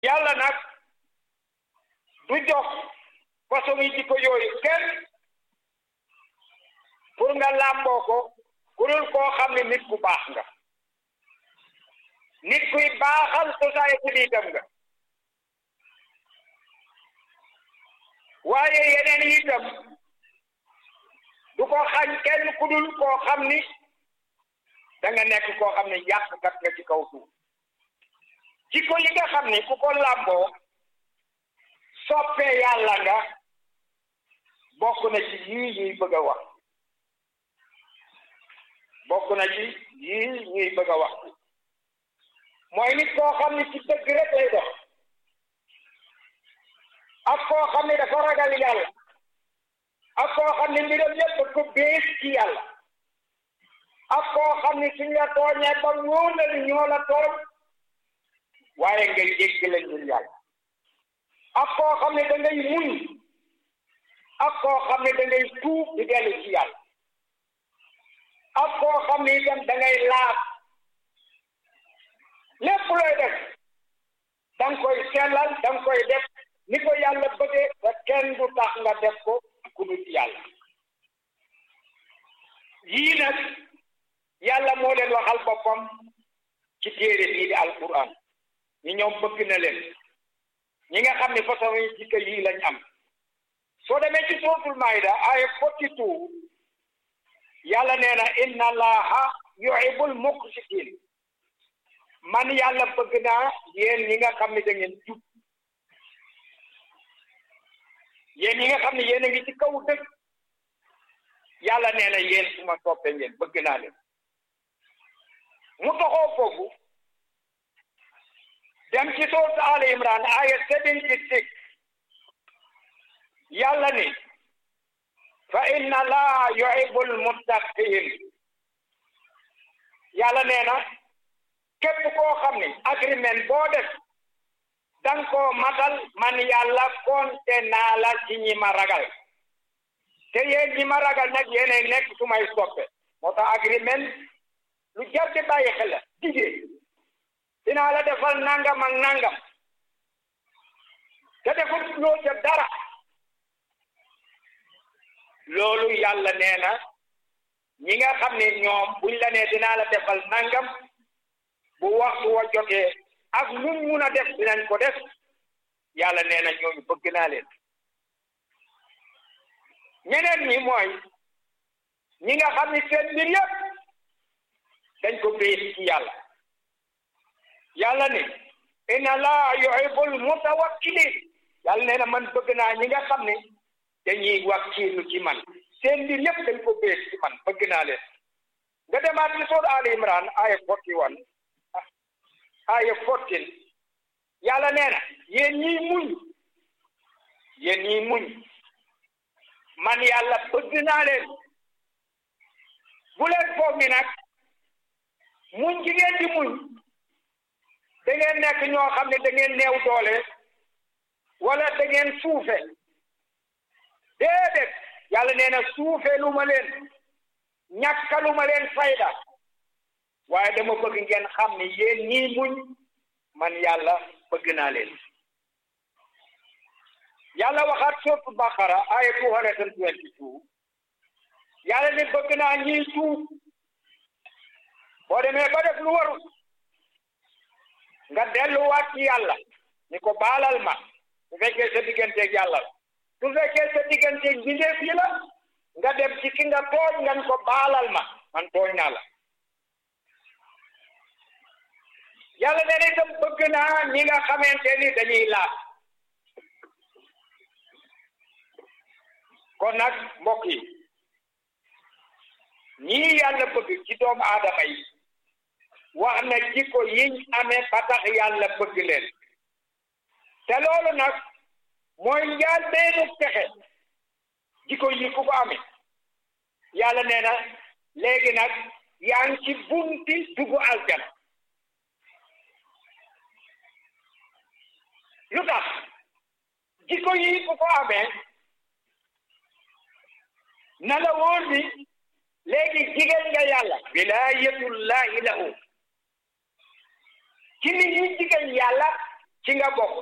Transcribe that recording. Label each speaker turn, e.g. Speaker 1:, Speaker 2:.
Speaker 1: yàlla nag du jox façon yi jikko yooyu kenn pour nga làmboo ko ku dul koo xam ne nit ku baax nga nit kuy baaxal société bi itam nga waaye yeneen yi itam du ko xañ kenn ku dul koo xam ni da nga nekk koo xam ne yàqkat nga ci kaw suuf jikko yi nga xam ni ku ko làmboo soppee yàlla nga bokk na ci yii ñuy bëgg a wax bokk na ci yii ñuy bëgg a wax mooy nit koo xam ni ci dëgg rek lay dox ak koo xam ne dafa ragal yàlla ak koo xam ne mbiram yëpp ko bees ci yàlla ak koo xam ne suñ la tooñee ba wóor na ni ñoo la tooñ waaye ngay jéggale ngir yàlla ak koo xam ne da ngay muñ ak koo xam ne da ngay tuub di dellu ci yàlla ak koo xam ne itam da ngay laab lépp looy def da nga koy sellal da nga koy def ni ko yàlla bëggee te kenn du tax nga def ko ku dul yàlla yii nag yàlla moo leen waxal boppam ci téere bii di alquran ñi ñoom bëgg na leen ñi nga xam ne façon yi jikko yii lañ am soo demee ci suratul maida aaya forty two yàlla nee na inna allaha yuhibbul muqsitin man yàlla bëgg naa yéen ñi nga xam ne da ngeen jub yéen ñi nga xam ne yéen a ngi ci kaw dëgg yàlla nee na yéen su ma soppee ngeen bëgg naa leen mu toxoo foofu dem ci sourate Al Imran aya seventy six yàlla ni fa inna allaha yuhibbul muttaqin yàlla nee na képp koo xam ne agreement boo def danga koo matal man yàlla konte naa la ci ñi ma ragal te yéen ñi ma ragal nag yéenay nekk su may soppe moo tax agreement lu jar di bàyyi xel la digee dinaa la defal nangam ak nangam te deful loo ca dara loolu yàlla nee na ñi nga xam ne ñoom buñ la nee dinaa la defal nangam bu waxtu wa jotee ak lu mun a def dinañ ko def yàlla nee na ñooñu bëgg naa leen ñeneen ñi mooy ñi nga xam ni seen mbir yëpp dañ ko béy ci yàlla yàlla ne inna laa yuhibbul mutawakkilin yàlla nee na man bëgg naa ñi nga xam ne dañuy wakkiilu ci man seen mbir yëpp dañ ko béy ci man bëgg naa leen nga demaat ci soor Ali Imran aya forty one aya fourteen yàlla nee na yéen ñiy muñ yéen ñiy muñ man yàlla bëgg naa leen bu leen foog ni nag muñ ci ngeen di muñ da ngeen nekk ñoo xam ne da ngeen neew doole wala da ngeen suufe déedéet yàlla nee na suufe lu ma leen ñàkkalu ma leen fayda waaye dama bëgg ngeen xam ne yéen ñii muñ man yàlla bëgg naa leen yàlla waxaat sourate Baqara aya two hundred and twenty two yàlla ne bëgg naa ñiy tuub boo demee ba def lu waru nga delluwaat ci yàlla ni ko baalal ma su fekkee sa digganteeg yàlla la su fekkee sa digganteeg bindeef yi la nga dem ci ki nga tooñ nga ni ko baalal ma man tooñ naa la yàlla nee na itam bëgg naa ñi nga xamante ni dañuy laaj kon nag mbokk yi ñii yàlla bëgg ci doomu aadama yi wax na jikko yiñ amee ba tax yàlla bëgg leen te loolu nag mooy njaal beenu texe jikko yi ku ko amee yàlla nee na léegi nag yaa ngi ci bunti dugg aljana lu tax jikko yi ku ko amee na la wóor ni léegi jigéen nga yàlla wilaayatullahi lahu ci nit ñi jigéen yàlla ci nga bokk